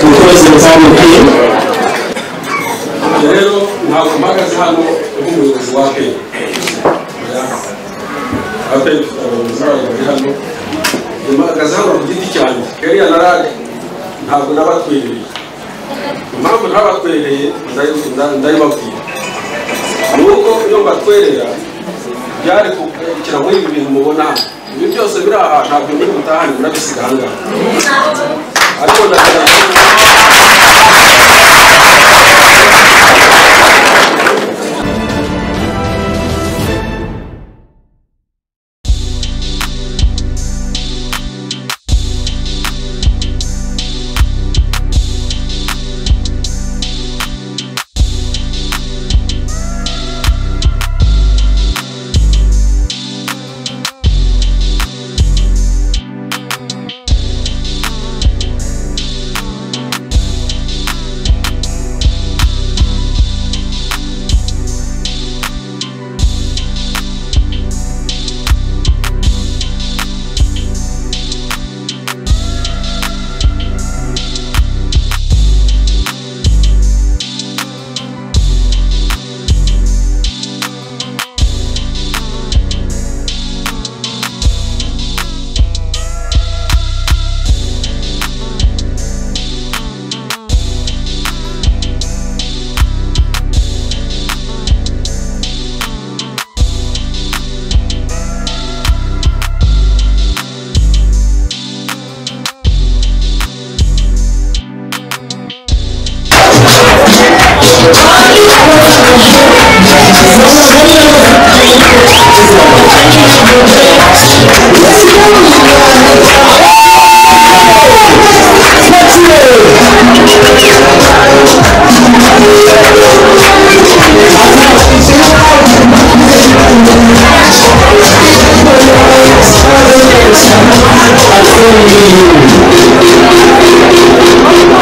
gukoresha umusanzu ukwiye ibyo rero ntabwo mpagaze hano nk'umuyobozi wa peyi apeyi dufite abayobozi bayo bari hano mpagaze hano ku giti cyanjye kariya na rage ntabwo nabatwereye impamvu ntabatwereye ndayi- nda- ndayibabwira ni uko iyo mbatwerera byari kugarukira muri ibi bintu mubona hano ibi byose biri aha ntabwo muri butahane murabisiga aha ngaha ariko ndagaragara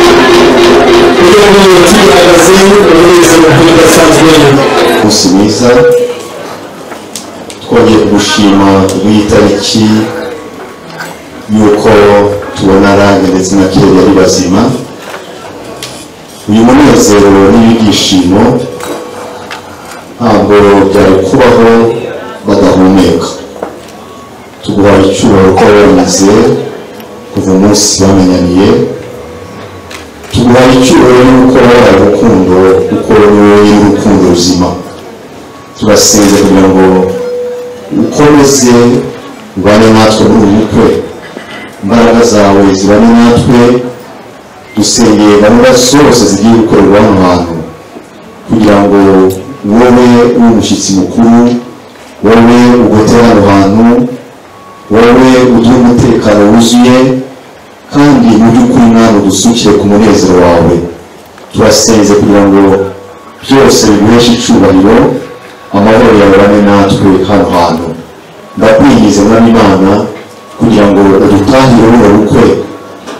kugira ngo tuyihagaze umuyobozi mukuru udasanzwe umunsi mwiza twongeye kugushima w'iyi tariki y'uko tubona range ndetse na kera yari bazima uyu munezero n'ibi byishimo ntabwo byari kubaho badahumeka tuguha icyubahiro ko banyuze kuva umunsi bamenyaniye tuguha icyubahiro y'uko wabaye urukundo kuko wowe y'urukundo ruzima turasenga kugira ngo ukomeze ubane natwe muri uyu mutwe imbaraga zawe zibane natwe dusengeye gahunda zose zigiye gukorerwa hano hantu kugira ngo wowe ube umushyitsi mukuru wowe ugotera hano hantu wowe uduhe umutekano wuzuye kandi mu by'ukuri nawe udusukire ku munezero wawe turasenze kugira ngo byose biguheshe icyubahiro amahoro yawe bane natwe hano hantu ndakwigize mwami imana kugira ngo udutangire buno bukwe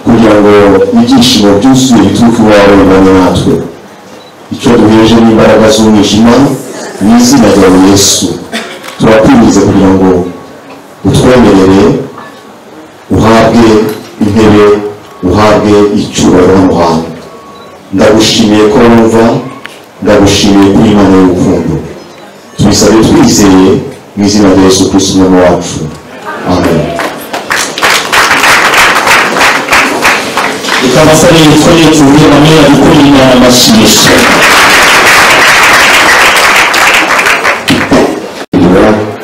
kugira ngo ibyishimo byuzuye bituruke iwawe bibane natwe icyo duheje n'imbaraga z'umwijima mu izina ryawe yesu turakwinjiza kugira ngo utwemerere uhabwe intebe uhabwe icyubahiro hano hantu ndagushimiye ko wumva ndagushimiye kuri imana y'urukundo tubisabe twizeye mu izina rya yesu kristo umwami wacu amen reka abasore twongeye tuvuge hamwe gukorera amashyirisho kugira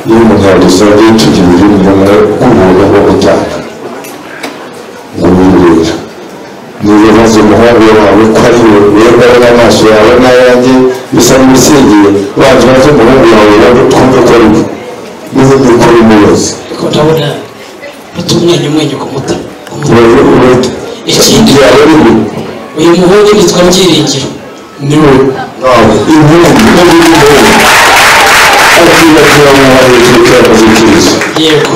y'umuharizo y'itugirira umumaro k'ubuntu bwo gutanga guhindurira nibaze umuhungu wawe ko ari we wemewe n'amaso yawe n'ayanjye bisa n'ibisengeye baje baze umuhungu wawe bari twumve ko ari we n'ubundi ko ari umuyobozi ariko ndabona mfite umwanya umwanya ku mutima ku mutima. ikindi yawe ari we uyu muhungu yitwa byiringiro ni we nawe impundu n'ubundi muhungu akwiye kuba umuhungu witwa kizikirizo yego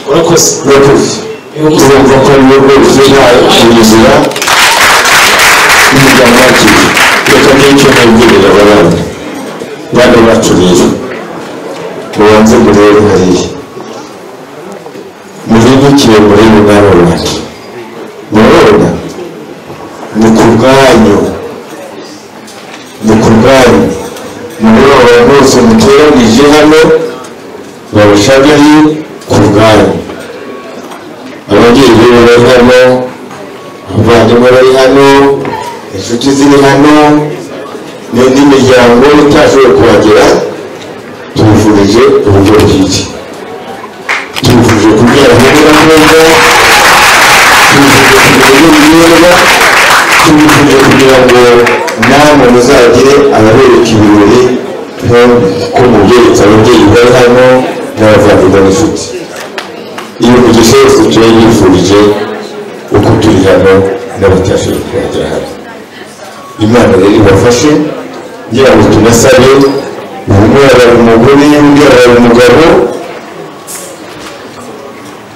urakoze urakoze uyu musaza urumva ko ari wowe uzi nta inzira y'umuryango wacu reka n'icyo nabwirira ababana bane bacu rero mubanze murebe hariya muhindukiye murebe nawe wanjye murabona ni ku bwanyu ni ku bwanyu mureba bose muteranije hano babashagaye ku bwanyu ababyeyi bari hano abavandimwe bari hano inshuti ziri hano n'indi miryango itashoboye kuhagera tubifurije uburyo bwiza tubifurije kubyara neza neza tubifurije kugira ngo neza tubifurije kugira ngo namwe muzagire ababereka ibirori nko ko mubyeretse ababyeyi bari hano n'abavandimwe n'inshuti iyo mugisha yose tuba yifurije uko turi hano n'abatashoboye kuhagera hano imana rero ibafashe ngira ngo tunasabe umwe yabara umugore undi yabara umugabo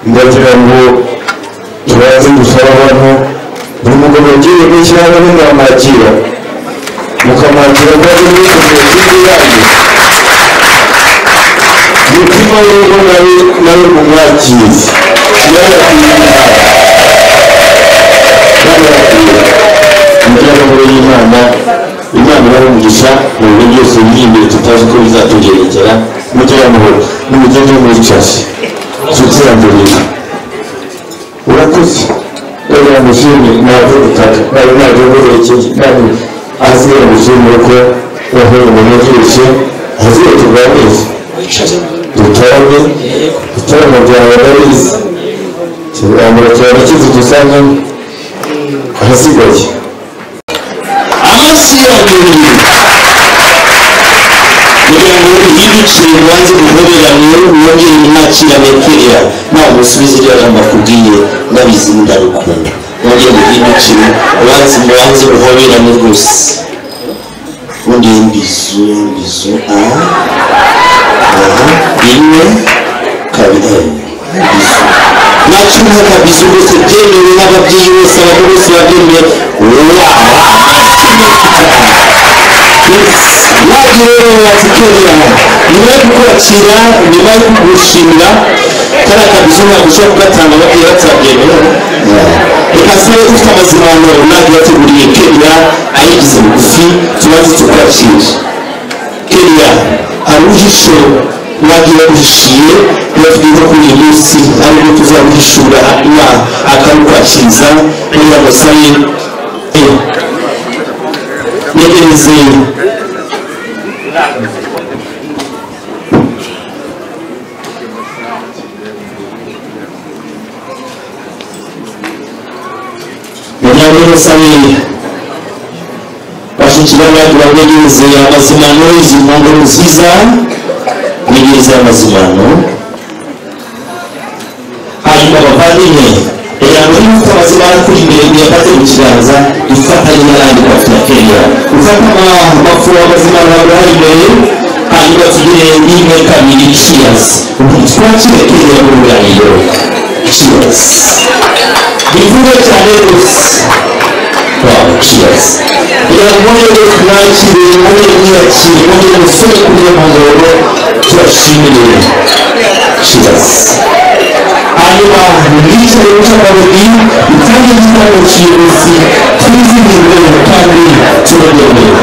ndagira ngo tubanze dusaba abantu buri mugabo agiye gushyiraho n'umwamwakira mukamwakira kandi mwikomeje kuri mutima rero nawe nawe mumwakire yarakwiriye umujyanama w'imana imana ibaha umugisha mu bintu byose biri imbere tutazi uko bizatugerekera mujyanamahoro n'umugende w'umwicaje tutirangurira urakoze rero mushimire ntabwo gutaka nawe ntabwo guherekeye kandi azira mushimire ko wahuye umuntu byose azira tuganiriza wicaze dutarame dutarame byawe ndabizi kiganiro cyawe kizi dusangamo ahasigaye amasi yabiri kugira ngo yibicire ubanze guhoberanye wongere mwakira meterera ntabwo usubiza iryo jambo akubwiye ndabizi ndabikunda wongere yibicire ubanze mubanze guhoberanye rwose ubundi mbizu mbizu aha aha rimwe kabiri eh, mbizu nacyuha kabizu rwose byemewe n'ababyeyi bose abantu bose babyemeye wawa naje rero wazikerera nyuma yo kukwakira nyuma yo kugushimira kariya kabizo ntabwo ushobora kugatanga bagiye batsabyemera reka se ufite amazimanuro nawe yateguriye kenya ayigize bugufi tumaze tukwakira kenya hari uhishe wagiye waguhishiye yatwiye kuri iyi minsi aribwo tuzaguhishura hanyuma akarukwakiriza kugira ngo sabe yegereze munyarwego samiri bashikira abantu babegereze amazimano izi mpamvu nziza begereze amazimano hanyuma bavandimwe reba muri uko amazimano akuri imbere uyafate mu kiganza ifatanye n'ayandi mafi ya kenya ufate amapfuro amazimano abaha imbere hanyuma tugire n'imwe kabiri ciyazi twakire kenya mu ruganiriro ciyazi bivuze cyane rwose waba ciyasi kugira ngo mujye mwakire mujye mwiyakire mujye musore kuri iyo mpangoro tubashimire ciyasi hanyuma mwicare mucakarori utange igitabo kiyobozi twizihirwe kandi turemereye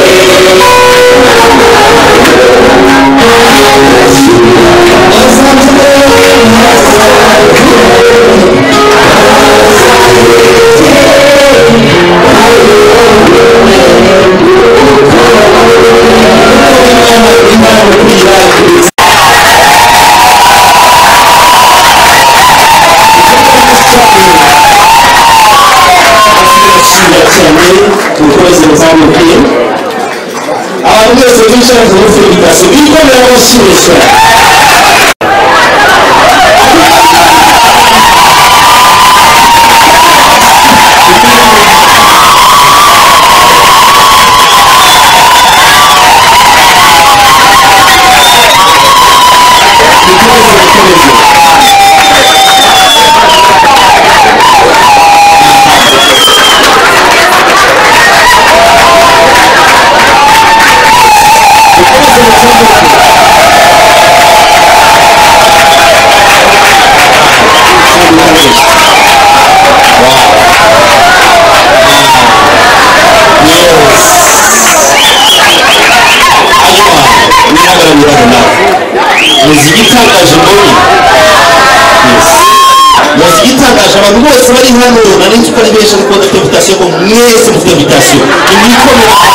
Thank you. gusubizwa muzika itangaje mbonye muzika itangaje abantu bose bari hano nari nzi ko ari benshi ariko badafite vitasiyo ngo mwese mufite vitasiyo imyikomere uyu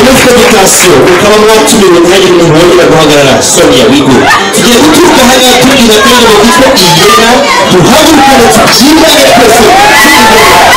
munsi wa vitasiyo ukaba mwatumiwe mwanya umuntu wongera guhagarara sonia wigo tugiye guturuka hariya tubwira kandi ngo kuko iyera duhagurukane tubyigane twese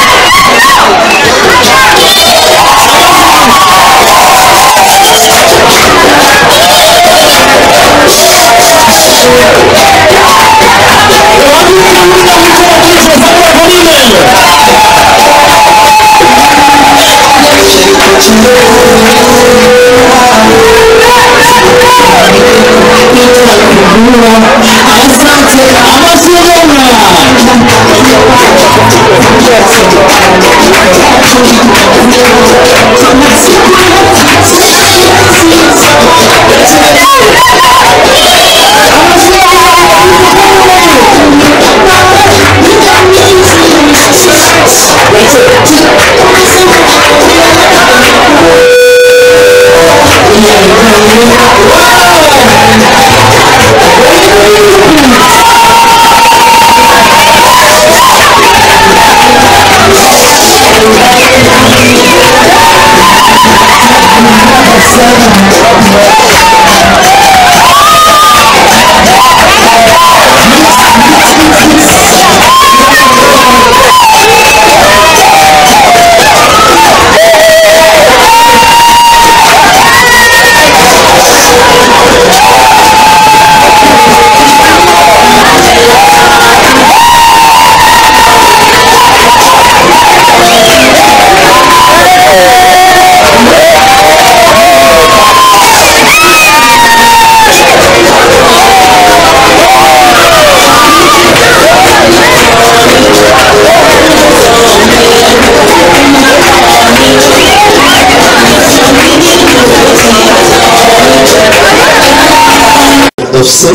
FC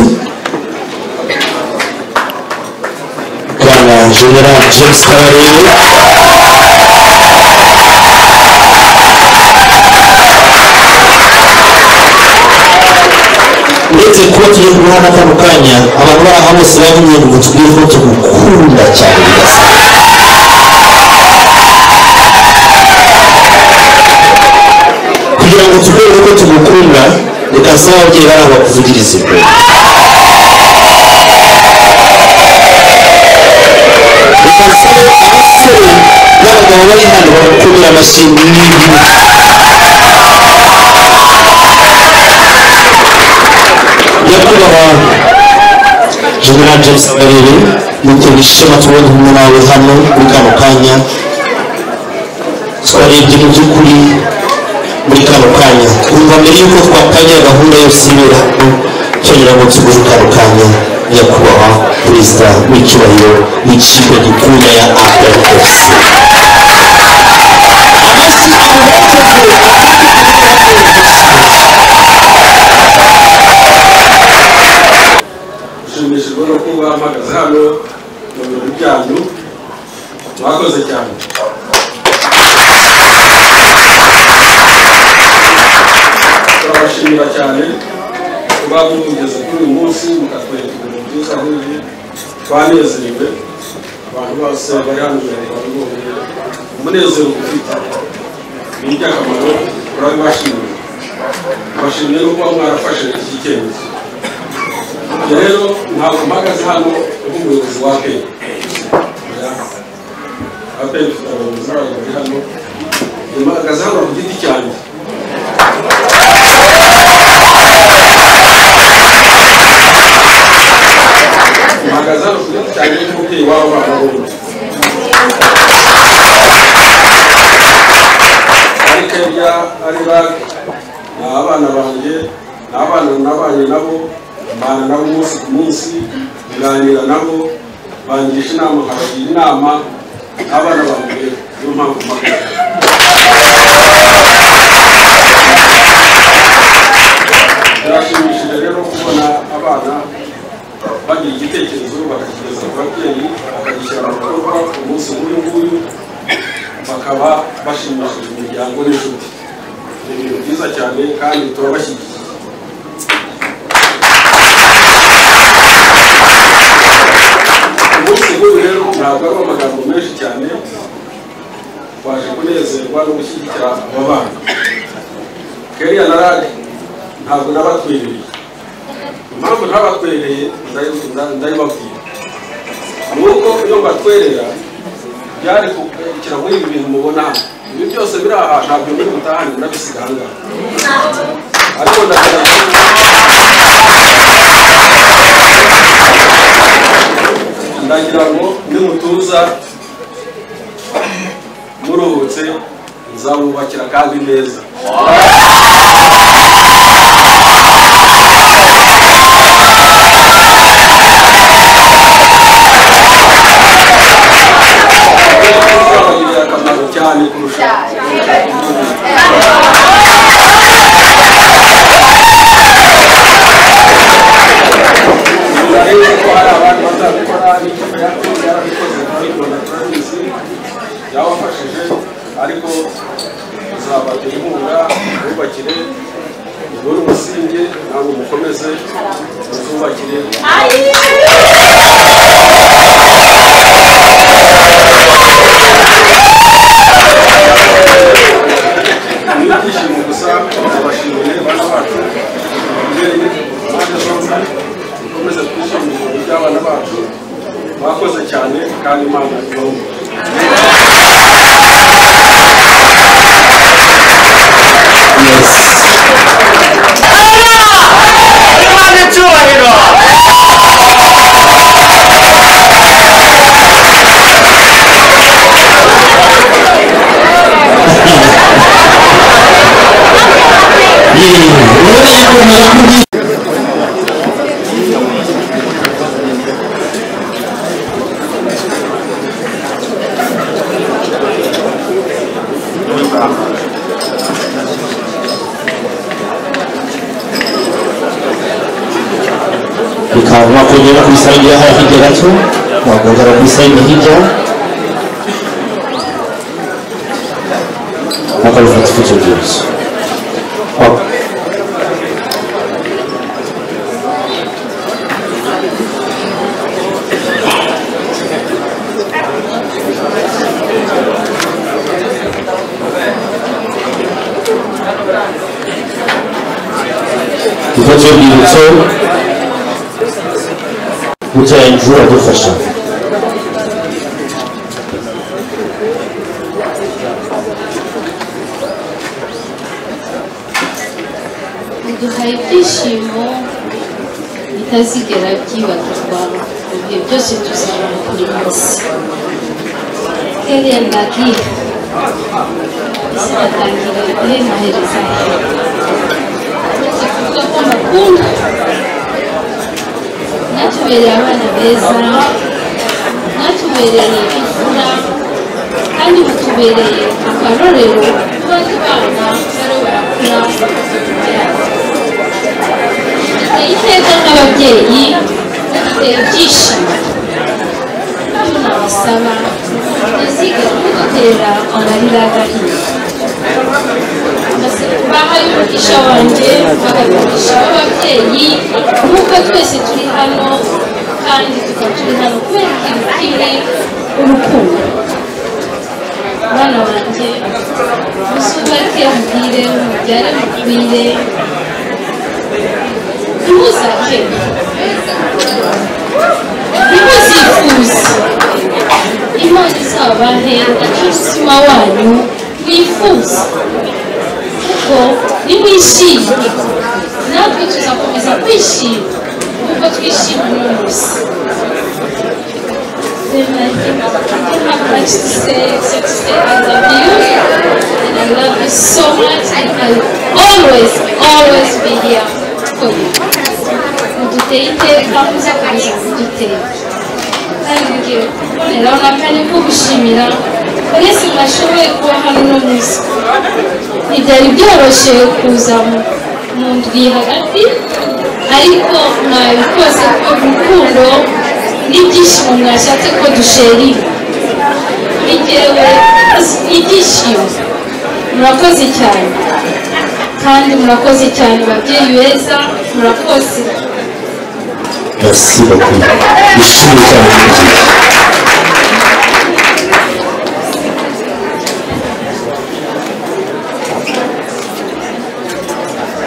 Bwana General James Kabarebe uretse kuba tugiye kuguha n'akano kanya abantu bari aha bose bavuye ngo tubwire ko tugukunda cyane bidasanzwe kugira ngo tubwire ko tugukunda reka saba ababyeyi bari aho bakuvugirize pe reka saba abasore n'abagabo bari hano bagukomera amashyi n'ibibuga nyakubahwa general james karere muterwa ishema tubonye kumwe nawe hano muri kano kanya twarebye mu by'ukuri muri kano kanya twumva mbere y'uko twatangira gahunda yose ibera hano cyongera ngo tuguhe kano kanya nyakubahwa perezida w'icyubahiro w'ikipe gikunda ya afc amashyi ahuhuje ushimishijwe no kuba mpagaze hano mu birori byanyu mwakoze cyane turabashimira cyane kuba mumugeze kuri uyu munsi mukatwereka ibintu byiza nk'ibi twanezerewe abantu bose bari hano imbere bari bumve umunezero ufite ni iby'akamaro turabibashimiye bashimiye no kuba mwarafashe iki cyemezo rero ntabwo mpagaze hano nk'umuyobozi wa aperi aperi ifite abayobozi bayo bari hano mpagaze hano ku giti cyanjye abana banjye ni abana nabanye nabo mbana nabo umunsi ku munsi nganira nabo bangisha inama nkabagira inama n'abana banjye niyo mpamvu mpagaze birashimishije rero kubona abana bagira igitekerezo bakakigeza ku babyeyi bakagishyira mu bikorwa umunsi nk'uyu nguyu bakaba bashimishije imiryango n'inshuti ni ibintu byiza cyane kandi turabashyigikiye umunsi nk'uyu rero ntabwo ari amagambo menshi cyane twaje kunezerwa no gushyigikira aba bana keriya na rage ntabwo nabatwereye impamvu ntabatwereye ndayi- nda- ndayibabwira ni uko iyo mbatwerera byari gukira muri ibi bintu mubona hano ibi byose biri aha ntabwo muri mutahane murabisiga aha ngaha ariko ndagaragaza ndagira ngo nimutuza muruhutse nzabubakira kandi neza bizabagirira akamaro cyane kurusha urabona ko hari abantu bazabikora n'ikipe yakoze yarabikoze turabikora turabizi byabafashije ariko tuzabatera inkunga bubakire ugure umusingi ntabwo mukomeze muzubakire ni ibyishimo gusa turabashimiye bana bacu umubyeyi impande zombi dukomeze twishimire ibintu by'abana bacu bakoze cyane kandi imana ibahumure urabona yuko narakubwiye bikaba wakongera kuyisayidira hariya hirya gato wakongera kuyisayidira hirya bakabifata ifoto y'urwibutso Wa- ifoto y'urwibutso gutya inzu adufasha biduhaye ibyishimo bitazigera byibagirwa mu bihe byose tuzabona kuri munsi kelenda gihe sinatangira igihe nahereza he uretse kuvuga ko mukunda mwatubereye abana beza mwatubereye imfura kandi mutubereye akarorero kuba tubana bari barakura bakazamenya yabo duteye iteka nk'ababyeyi duteye ibyishimo kandi nabasaba ntazigere kudutera amarira agahiye baha y'umugisha wanjye bagabigisha ababyeyi nk'uko twese turi hano kandi tukaba turi hano kubera ikintu kimwe urukundo abana banjye musubake mubwire mubyare mubwire ntimuzake ntimuzifuze imana izabahe umutima wanyu mwifuza kuko nimwishimye natwe tuzakomeza kwishima kuko twishima uno munsi Then I think I don't have much to say except to say I love you and I love you so much and I always, always Charles William Kobe duteye iteka kuzakomeza kudutera aribwira rero na kane kugushimira mwese mwashoboye kuba hano uno munsi ntibyari byoroshye kuza mu mu ndwi hagati ariko mwabikoze ko urukundo n'ibyishimo mwashatse ko dusherira ngewe ibyishimo murakoze cyane kandi murakoze cyane babyeyi beza murakoze merci beaucoup bishimye cyane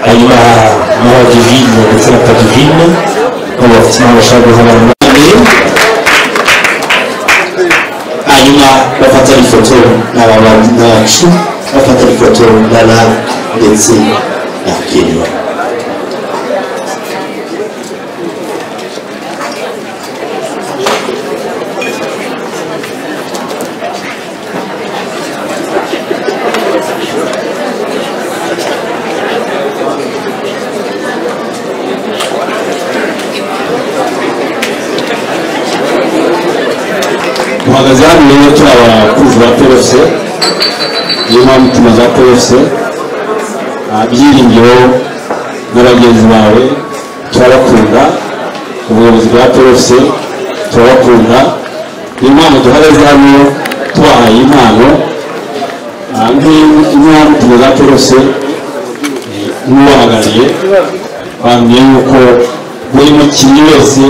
hanyuma n'aba divine ndetse na tadivine baba bafite inama bashaka guhura n'abandi hanyuma bafata ifoto n'abacu bafata ifoto na rab ndetse na kenya duhagaze hano rero turi abakozi ba pfc niyo mpamvu tumaze za pfc ibyiringiro na bagenzi bawe turabakunda ubuyobozi bwa pfc turabakunda niyo mpamvu duhagaze hano tubahaye impano Ah, nk'iyo mpamvu tumaze za pfc n'ubahagarariye bambwiye yuko buri mukinnyi wese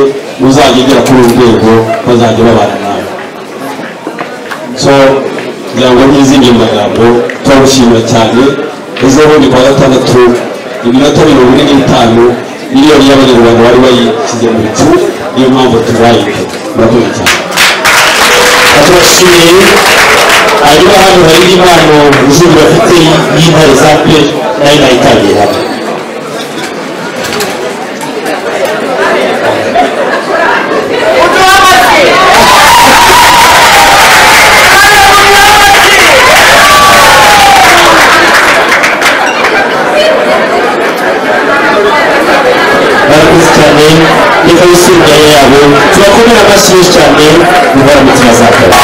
uzagendera kuri uru rwego bazajya babana nawe so kugira ngo ntizindi magambo turagushimira cyane ejobundi kuwa gatandatu iminota mirongo ine n'itanu miliyoni y'abanyarwanda bari bayishyize mu bicu niyo mpamvu tubaye murakoze cyane batubashimiye hanyuma hano hari impano ijuru bafite y'intare za pe nayo nayitangiye hano barakoze cyane reka yisumbuye yabo turakomera amashyi menshi cyane mu bara mutima za kare